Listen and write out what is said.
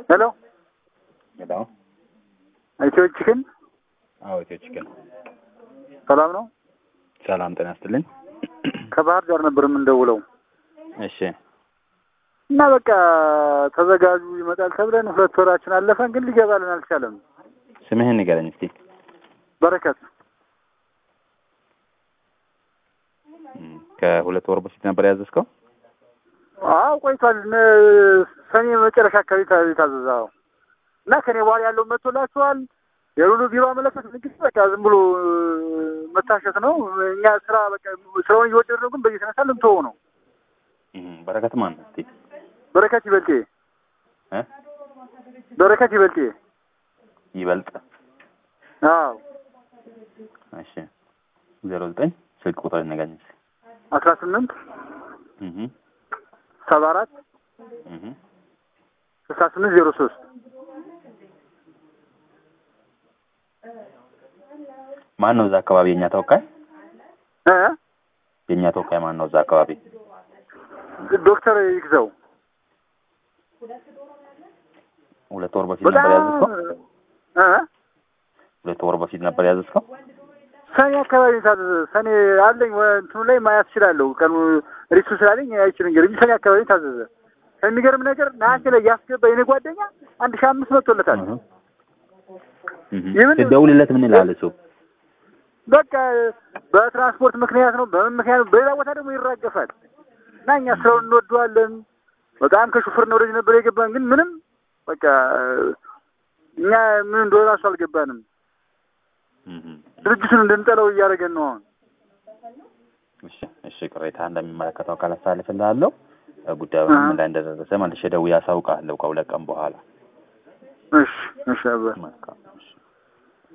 ሄሎ ሄሎ። ኢትዮ ቺክን አዎ ኢትዮ ቺክን ሰላም ነው? ሰላም ጤና ይስጥልኝ። ከባህር ዳር ነበር የምንደውለው እሺ እና በቃ ተዘጋጁ ይመጣል ተብለን ሁለት ወራችን አለፈን፣ ግን ሊገባልን አልቻለም። ስምህን ንገረኝ እስቲ። በረከት እም፣ ከሁለት ወር በፊት ነበር ያዘዝከው? አዎ ቆይቷል። እነ- ሰኔ መጨረሻ አካባቢ ታ- የታዘዘ አዎ። እና ከኔ በኋላ ያለው መጥቶላችኋል። የሉሉ ቢሮ አመለከት ንግስ በቃ ዝም ብሎ እ፣ መታሸት ነው። እኛ ስራ በቃ ስራውን እየወደድ ነው፣ ግን በዚህ የተነሳ ልንተወው ነው። እም፣ በረከት ማን ነው እስቲ? በረከት ይበልጤ እ? በረከት ይበልጤ ይበልጥ አዎ እሺ፣ ዜሮ ዘጠኝ ስልክ ቁጥር ንገረኝ እስቲ። አስራ ስምንት እህ ሰባ አራት እህ ስልሳ ስምንት ዜሮ ሶስት ማን ነው እዛ አካባቢ የኛ ተወካይ? እ የኛ ተወካይ ማን ነው እዛ አካባቢ? ዶክተር ይግዛው ሁለት ወር በፊት በጣም ነበር ያዘዝከው? እ ሁለት ወር በፊት ነበር ያዘዝከው? ሰኔ አካባቢ ታዘዘ። ሰኔ አለኝ ወ- እንትኑ ላይ ማየት እችላለሁ። ቀኑ ሪሱ ስላለኝ አይችል እንግዲህ እንጂ ሰኔ አካባቢ ታዘዘ። የሚገርም ነገር ነሐሴ ላይ ያስገባ የኔ ጓደኛ አንድ ሺህ አምስት መቶለታል። እህ እህ የምን- ስትደውልለት ምን ይላል እሱ? በቃ በትራንስፖርት ምክንያት ነው፣ በምን ምክንያት ነው። በሌላ ቦታ ደግሞ ይራገፋል እና እኛ ስራውን እንወደዋለን። በጣም ከሹፍር ነው ወደዚህ ነበር የገባን፣ ግን ምንም በቃ እኛ ምን እንደሆነ ራሱ አልገባንም። እህ ድርጅቱን እንድንጠለው እያደረገን ነው አሁን። እሺ እሺ፣ ቅሬታ እንደሚመለከተው አካል አስተላልፍልሃለሁ። ጉዳዩ አዎ። ምን ላይ እንደደረሰ መልሼ ደውዬ አሳውቅሃለሁ ከሁለት ቀን በኋላ። እሺ እሺ አባ መልካም